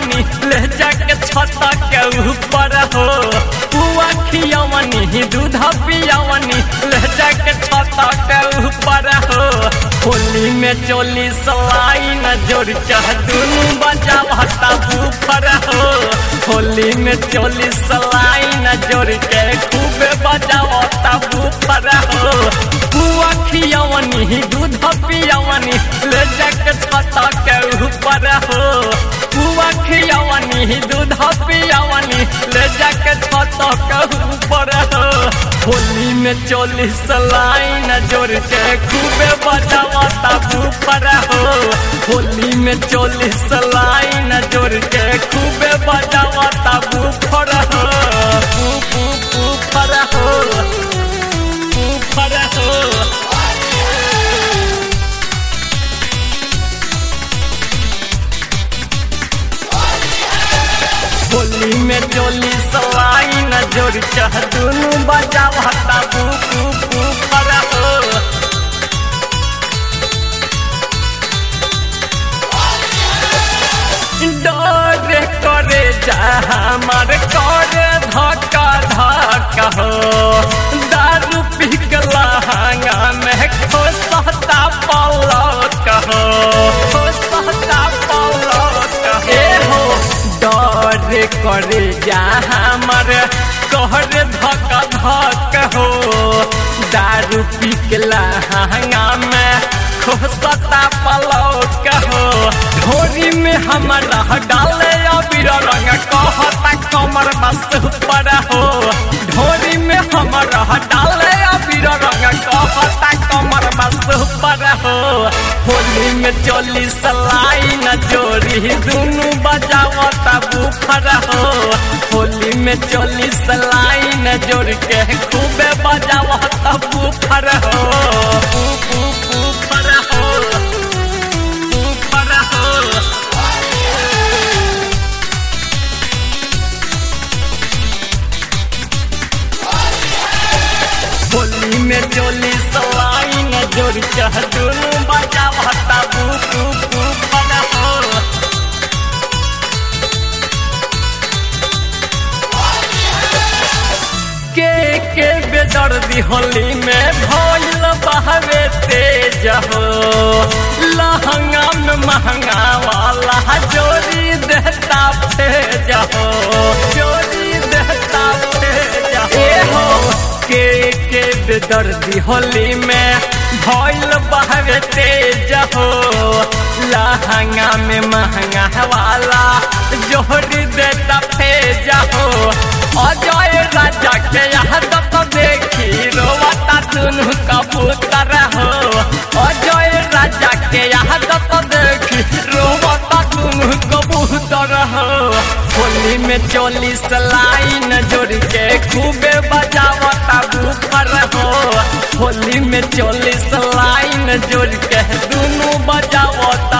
खियवनी ले जाके छत के ऊपर हो पुआ खियवनी दूध पियवनी ले जाके छत के ऊपर हो होली में चोली सलाई न जोड़ चाह दुनू बजावता ऊपर हो होली में चोली सलाई न जोड़ के खूब बजावता ऊपर हो पुआ खियवनी दूध पियवनी ले जाके छत के ऊपर हो पुआ खियवनी दूध पियवनी ले जाके छत के ऊपर हो होली में चोलीस लाइन जोड़ के खूबे बजावता ऊपर हो होली में चोलीस लाइन जोड़ के खूबे बजावता ऊपर हो ऊपर हो ऊपर हो होली में चोली सवाई न जोड़ चाह दुनू बजावता बू बू बू पर हो डर करे जा हमार करे धक्का धक्का हो दारू पिघला हंगा में खोसता पलक हो खोसता पलक हे हो डर करे जा हमार कहर धक धक हो दारू पिघला हंगा में खोसता पलक हो ढोरी में हमारा डाले अबीर रंग कहता कमर बस ऊपर हो ढोरी में हमारा डाले अबीर रंग कहता कमर बस ऊपर हो होली में चोली सलाई न जोड़ी दोनों बजावता बुफर हो होली में चोली सलाई न जोड़ के खूबे बजावता बुफर हो बुफर हो बुफर हो होली में चोली सलाई न जोड़ चाह दोनों बजा भत्ता बू बू बू बना हो के के बेदर्दी होली में भइल बहवे तेज हो लहंगा में महंगा वाला जोड़ी देता फेज हो जोड़ी देता फेज हो ए हो के के बेदर्दी होली में भइल बहवे तेज हो लहंगा में महंगा वाला जोड़ी देता फेज हो अजय राजा के यहाँ तो देखी रोवता दुनू कबूतर हो अजय राजा के यहाँ तो देखी रोवता दुनू कबूतर हो होली में चोलीस लाइन जोड़ के खूबे बजावता ऊपर हो होली में चोलीस लाइन जोड़ के दोनों बजावता